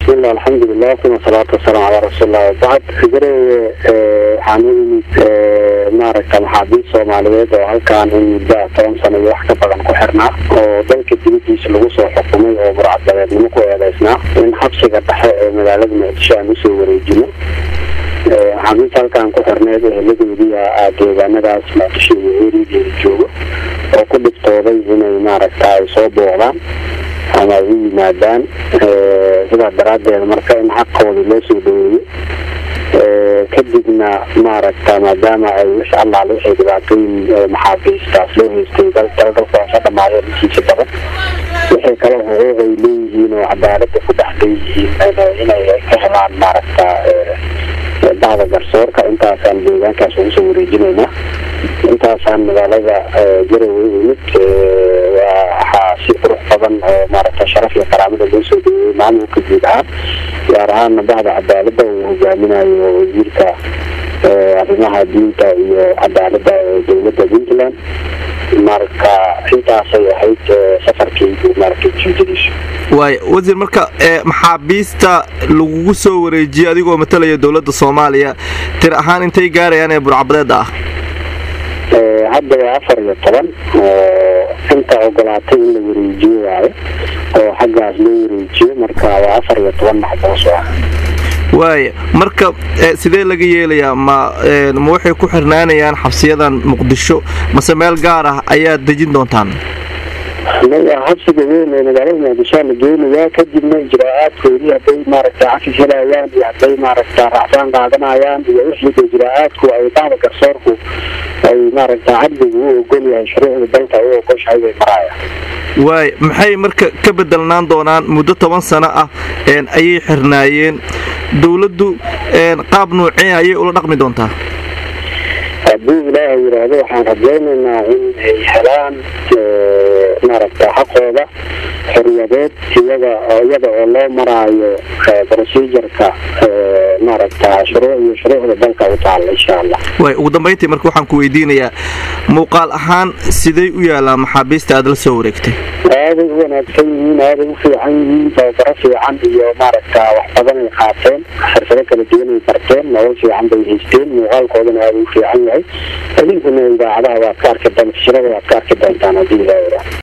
bismillah alxamdulilah uma salaatu wasalaamu calaa rasuulilah wabacd garowe waxaan u yimid maaragta maxaabiist soomaaliyeed oo halkaan in muddo toban sano iyo wax ka badan ku xirnaa oo dalka dibadiisa lagu soo xukumay oo burcadabeednimo ku eedeysnaa in xabsiga dhexe ee magaalada muqdisho aan usoo wareejino maxaabiist halkaan ku xirneed eheladoodiia deegaanadaas muqdisho iyo eerigeeda joogo oo ku dhiftooday inay maaragta ay soo booqdaan ama ay u yimaadaan sidaa daraaddeed marka in xaqoodii loo soo dhaweeyo kadibna maaragta maadaama ay wix allaale waxay dhibaatooyin maxaabiistaas loo haystay dalkaasa dhamaadeen intiisa badan waxay kale xuquuq ay leeyihiin oo cadaalada ku dhex leeyihiin inay ka helaan maaragta bacda garsoorka intaasaan deegaankaas ugu soo wareejinaynaa intaasaan magaalada garowe imid waxaa si qurux badan oo maaragta sharaf iyo karaamada loo soo dhaweeyey maamulka guud ahaan gaar ahaana bacda cadaalada uu hogaaminayo wasiirka arrimaha diinta iyo cadaalada ee dowladda puntland marka intaasay ahayd safarkaygu maaragta ujeedadiisu waay wasiir marka maxaabiista lagugu soo wareejiyey adigoo matalaya dowladda soomaaliya tir ahaan intay gaarayaan ee burcabadeeda ah hadda waa afar iyo toban oo inta ogolaatay in la wareejiyo waayo oo xaggaas loo wareejiyo marka waa afar iyo toban maxbuus ah waaya marka sidee laga yeelayaa ma ma waxay ku xirnaanayaan xabsiyadan muqdisho mase meel gaar ah ayaad dejin doontaan xabsiga weyn ee magaalada muqdishoa la geynayaa kadibna ijraa-aadkoodii hadday maaragta cafis helayaan iyo hadday maaragta racfaan qaadanayaan iyo wixii ijraa-aadku ay bacda garsoorku ay maaragta cadligu u ogol yahay shuruucda dalka u ogoshahay bay maraayaan waay maxay marka ka bedelnaan doonaan muddo toban sano ah ayay xirnaayeen dowladdu qaab nuucee ayay ula dhaqmi doontaa haddii ilaahay yidhaahdo waxaan rajaynaynaa in ay helaan maaragta xaqooda xorriyadeed iyaga iyada oo loo maraayo procedureka maaragta shuruuc iyo shuruucda dalka u taalla insha allah way ugu dambayntii marka waxaan ku weydiinayaa muuqaal ahaan sidey u yaalaa maxaabiista aad la soo wareegtay aaday u wanaagsan yihiin aaday u fiican yihiin tababaro fiican iyo maaragta wax badan ay qaateen xirfado kala duwan ay barteen nolol fiican bay haysteen muuqaalkoodana aada u fiican yahay idinkuna idaacadaha waad ka arki doonta shirada waad ka arki doontaan haddii ilaa